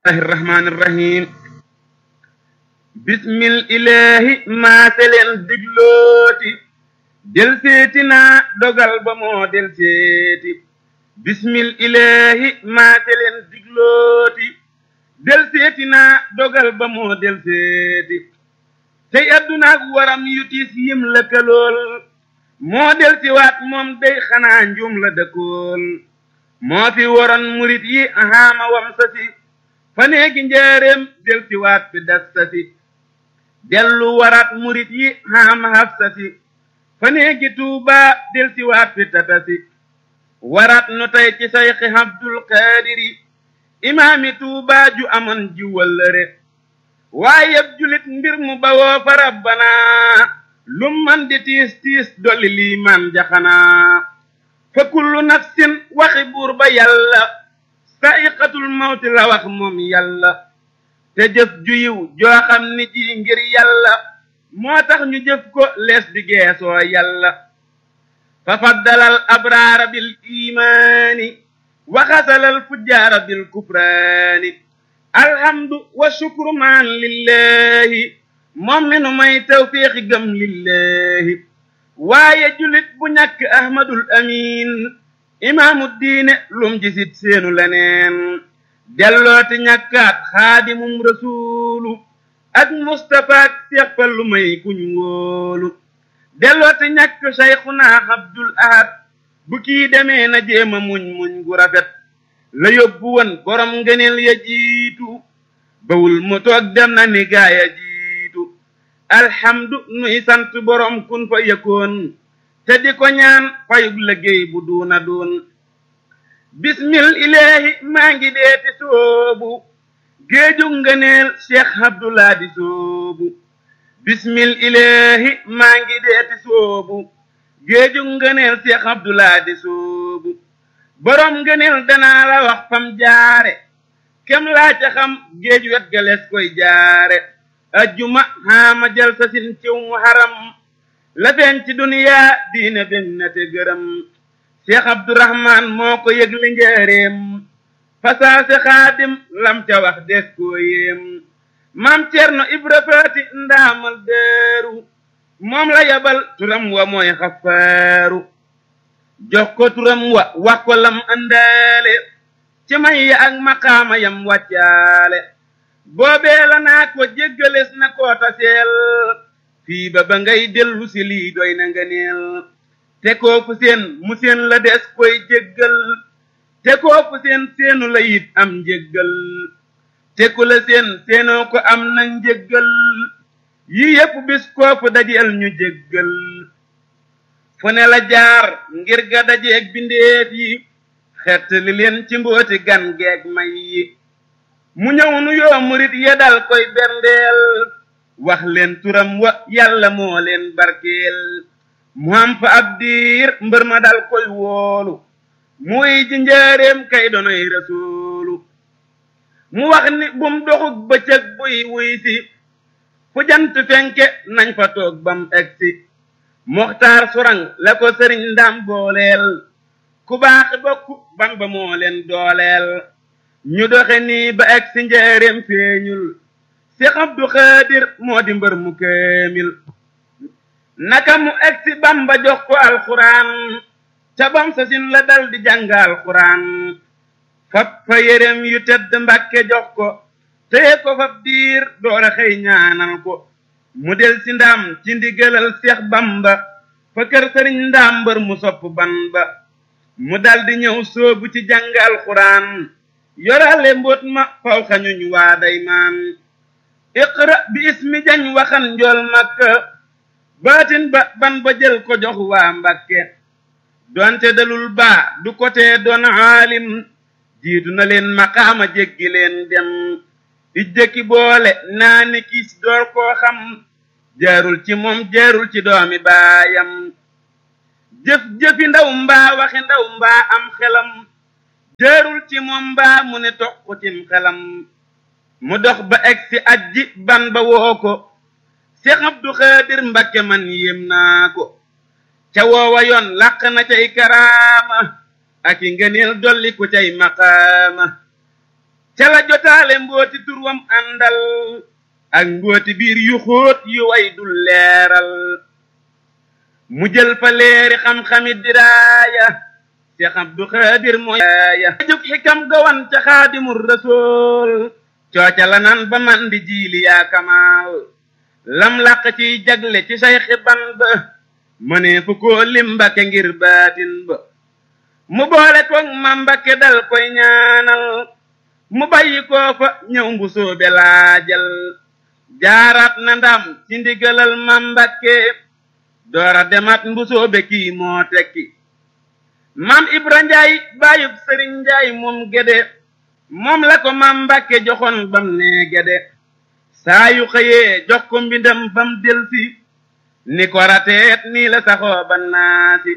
الله الرحمن الرحيم بسم الإله ما سلن دجلوتي del seeti naa dogal ba moo del seeti bismil ilahi maate leen diglooti del seeti naa dogal ba moo del seeti tey addunaak waram yu tiis yim lëkkalool moo del si waat moom day xanaa njum la dëkkool moo fi waroon murit yi ahaama wam sasi fa neegi njaareem del si waat fi das sasi dellu waraat murit yi ahaama haf sasi fa neegi tuuba del si waat fi tatasi warat nu tey ci sayxi abdul qaadiri imaami tuuba ju amoon ji wëllëre waaye julit mbir mu bawoo fa rabbana lum man di tiis tiis dolli liimaan jaxanaa fa kullu nafsin waxi buur ba yàlla sa'iqatul mawti la wax moom yàlla te jëf ju yiw joo xam ni ji ngir yàlla moo tax ñu jëf ko lees di geesoo yàlla fa faddalal abraara bil imaani wa xasalal fujjaara bil kufraani alhamdu wa shukru maan lillahi moom mi nu may tawfiixi gëm lillahi waaye julit bu ñàkk ahmadul amin imaamu diine lum jisit seenu leneen dellooti ñàkkaat xaadimum rasuulu ak Mustapha ak Seex Fallu may kuñ wóolu dellooti ñàkk Sayxuna Abdul Ahad bu kii demee na jéema muñ muñ gu rafet la yóbbu woon borom ngëneel ya jiitu bawul mu toog dem na ni gaaya jiitu alhamdu nuy sant borom kun fa yëkkoon te di ko ñaan fayug liggéey bu duuna duun bismil ilaahi maa ngi deeti soobu géejug ngëneel cheikh abdullah di soobu bismil ilahi maa ngi deeti soobu géejug ngëneel cheikh abdullah di soobu borom ngëneel danaa la wax fam jaare kem laa ca xam géej wet galees koy jaare ajjuma xaama jël sa sin ciw mu haram la feeñ ci duniyaa diine ben na te gërëm cheikh abdourahman moo ko yëgle njëreem fasaase xaadim lam ca wax des koo yéem maam cerno ibra faati ndaamal deeru moom la yabal turam wa mooy xafaaru jox ko turam wa wax ko lam andaale ci may ya ak maqaama yam wàccaale boobee la naa ko jéggales na koo taseel fii ba ba ngay dellu si lii doy na nga neel te koo fu seen mu seen la des koy jéggal te kooku seen seenu la it am njëggal te ku la seen seenoo ko am na njëggal yi yépp bis kooku dajeel ñu jéggal fu ne la jaar ngir ga dajeeg bindeef yi xett li leen ci mbooti gan geeg may yi mu ñëw nu yoo murit ya dal koy berndeel wax leen turam wa yàlla moo leen barkeel mu am fa ab diir mbër ma dal koy woolu muy ji njaareem kay donoy rasuulu mu wax ni bum doxug bëccëg buy wuy si fu jant fenke nañ fa toog bam egsi moxtaar surang la ko sëriñ ndam booleel ku baax bokk ban ba moo leen dooleel ñu doxe nii ba egsi njaareem feeñul Seex Abdu Xaadir moo di mbër mu kaamil naka mu egsi Bamba jox ko alxuraan ca bam sa sin la dal di jàngal xuraan fab fa yérem yu tedd mbàkke jox ko téye ko fab diir doora xëy ñaanal ko mu del si ndaam ci ndigalal seex bamba fa kër sëriñ ndaam mbër mu sopp ban ba mu dal di ñëw soobu ci jàngal xuraan yorale mbóot ma faw xañuñ waa day maan iqra bi ismi jañ waxan njool makka baatin ba ban ba jël ko jox waa mbàkke donte dalul baa du ko tee doon aalim jiitu na leen maqaama jéggi leen dem di jëkki boole naa ni kiis door koo xam jaarul ci moom jaarul ci doomi baayam jëf-jëfi ndaw mbaa waxi ndaw mbaa am xelam jaarul ci moom mbaa mu ne toq cim xelam mu dox ba egsi ajji ban ba woo ko Seex Abdu Xaadir Mbakke man yéem naa ko ca woowa yoon làq na cay karaama ak i ngëneel dolli ku cay maqaama ca la jotaa waale mbooti turwam àndal ak mbooti biir yu xóot yu way dul leeral mu jël fa leeri xam-xami diraaya Seex Abdu Xaadir mooy ya jóg xikam gawan ca xaadimul rasool cooca la nan ba man di jiili yaa kamaal lam làq ciy jagle ci sayxi ban ba mënee fu koo lim Mbàkke ngir baatin ba mu boole koog ma Mbàkke dal koy ñaanal mu bàyyi koo fa ñëw mbu soobe laajal jaaraat na ndam ci ndigalal ma Mbàkke doora demat mbu soobe kii moo tekki maam Ibra Njaay baayub Sëriñ Njaay moom gede moom la ko maam Mbàkke joxoon bam nee gede saa yu xëyee jox ko mbindam bam delsi ni ko rateet nii la saxoo ba naasi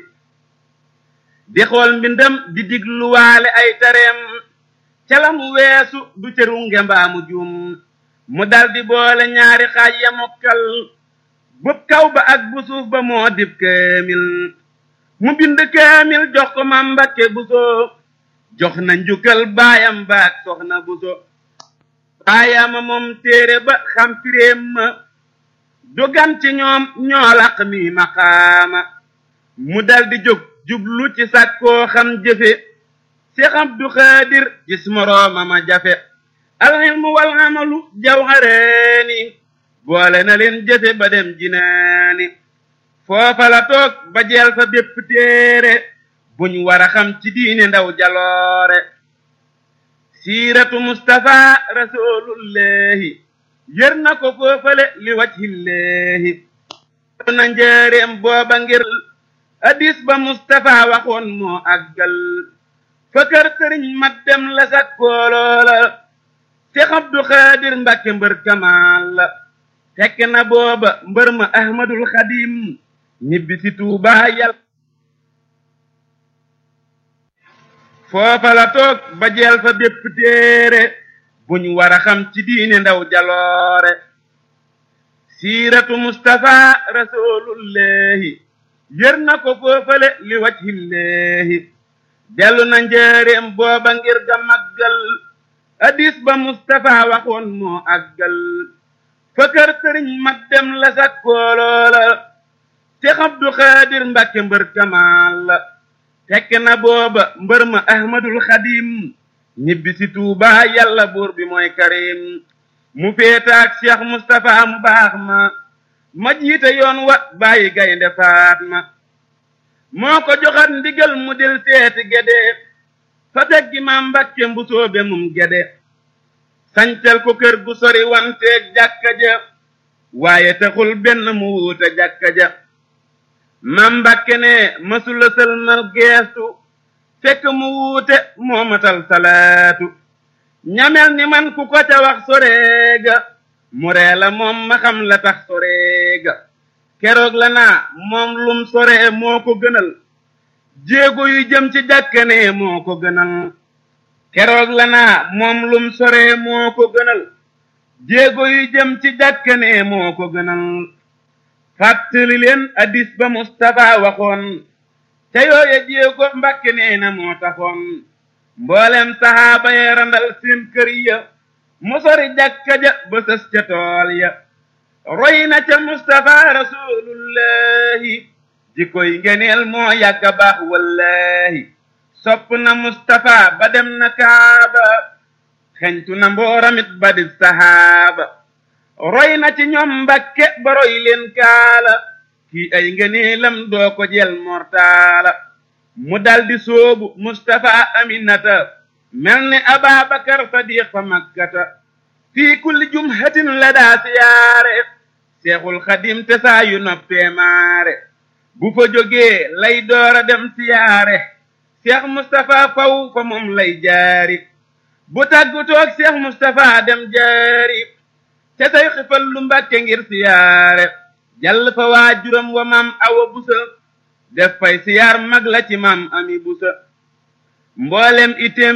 di xool mbindam di digluwaale ay tareem ca la mu weesu du cëru ngembaa mu juum mu daldi boole ñaari xaaj ya mokkal bub kaw ba ak bu suuf ba moo dib kaamil mu bind kaamil jox ko ma Mbàkke Buso jox na njukkal baayam baak soxna Buso baayama moom téere ba xam firéem ma dogan ci ñoom ñoo laq mi maqaama mu daldi jóg jublu ci sàkkoo xam jëfe Seex Abdu Xaadir gis morooma ma jafe alxilmu wal amalu jawharaani boole na leen jëfe ba dem jinaani foofa la toog ba jeel fa bépp téere buñ war a xam ci diine ndaw jaloore siiratu Mustafa rasulullahi yër na ko foofale li wajhillaahi na njëreem booba ngir hadis ba Mustafa waxoon moo àggal fa kër sëriñ mat dem la sakkooloola Seex Abdu Xaadir Mbàkke mbër kamaal la fekk na booba mbër ma Ahmadul Xadim ñibbi si Tuubaa yàlla foofa la toog ba jeel fa bépp téere buñ war a xam ci diine ndaw jaloore siiratu Mustafa rasulullahi yër na ko foofale li wajhillaahi dellu na njëreem booba ngir ga maggal hadis ba Mustafa waxoon moo àggal fa kër sëriñ mat dem la sakkooloola Seex Abdu Xaadir Mbàkke mbër kamaal la fekk na booba mbër ma Ahmadul Xadim ñibbi si Tuubaa yàlla buur bi mooy karim mu féetaak Cheikh Moustapha mu baax ma ma jiite yoon wa bàyyi gaynde Faatma moo ko joxat ndigal mu dil seeti gede fa teggi ma Mbàkke mbusoobe mum gede sancal ko kër gu sori wanteeg jàkka ja waaye taxul benn mu wuute jàkka ja ma Mbàkke ne mësula sëlmal geestu fekk mu wuute moomatal salaatu ñamel ni man ku ko ca wax soreega mu ree la moom ma xam la tax soreega keroog la naa moom lum soree moo ko gënal jéego yu jëm ci jàkkane moo ko gënal keroog la naa moom lum soree moo ko gënal jéego yu jëm ci jàkkane moo ko gënal fàttali leen addis ba Mustafa waxoon te yooye jéego Mbàkke nee na moo taxoon mboolem saxaaba ya randal seen kër ya mu sori jàkka ja ba sës ca tool ya roy na ca Mustafa rasulullahi jikoy ngeneel moo yàgga baax wallahi sopp na Mustafa ba dem na Kaaba xeñtu na mbooramit ba di saxaaba roy na ci ñoom Mbàkke ba roy leen kaala kii ay ngeneelam doo ko jël mortaala mu daldi soobu Mustafa Aminata mel ni Ababakar Sadiq fa Makkata fii kulli jumhatin la daa siyaare Seexul Xadim te saa yu noppee maare bu fa jógee lay doora dem siyaare Seex Mustafa faw fa moom lay jaari bu tàggu toog Seex Mustafa dem jaari ca say xifal lu Mbàkke ngir siyaare jàll fa waajuram wa maam awa busa def fay siyaar mag la ci maam ami busa mboolem item